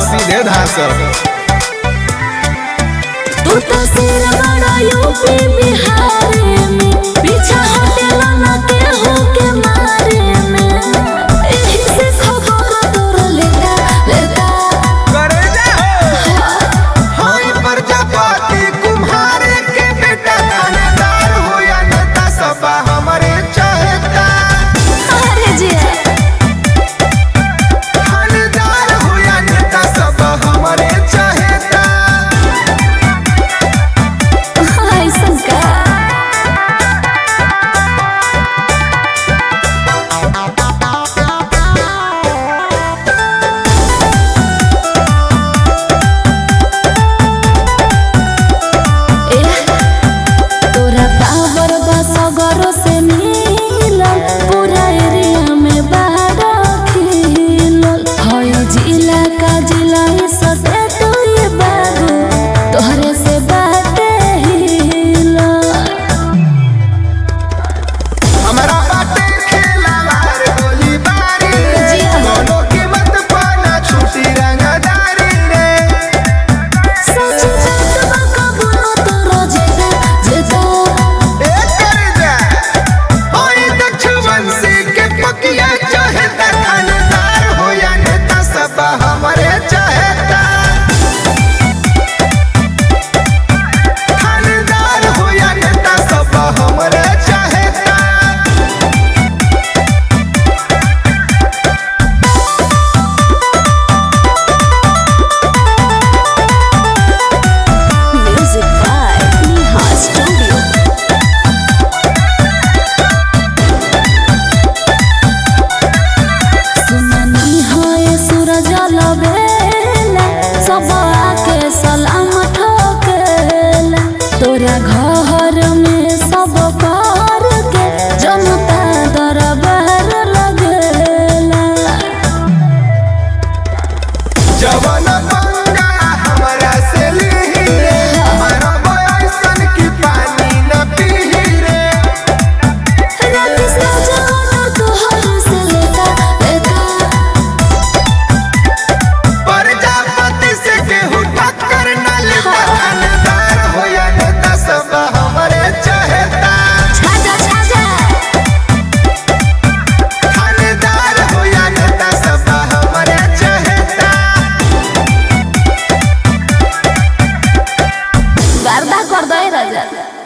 सीधे धासब तू तो सिर बड़ा यूपी बिहार में पीछा हटेला ना केहू के मारे में एही से खबर तोर लेता लेता करे जा हाय प्रजापति कुम्हार के बेटा थानेदार हो या नेता सब हमारे चाहता अरे जी थानेदार हो या नेता सब हमारे चाहता ऐसन का ए, तोरा पावर बस गरो से मिलल पूरा एरिया में बाड़ा खिलल हई जिला का जिला ही सटे तो ये बाबू तोहरे से बाटे हिलल हमारा बाटे खेलावार गोली बारी रे जी हाँ। दोनों की मत पाना छूटी रंगदारी रे सच बात बा कबूलो तोरो जेदा जेदा ए कर जा होई दक्षवंशी के पकिया चाहता थानेदार हो या नेता सब हमारे चाहता थानेदार हो या नेता सब हमारे चाहता म्यूजिक बाय नेहा स्टूडियो सुननी है सूरज लबे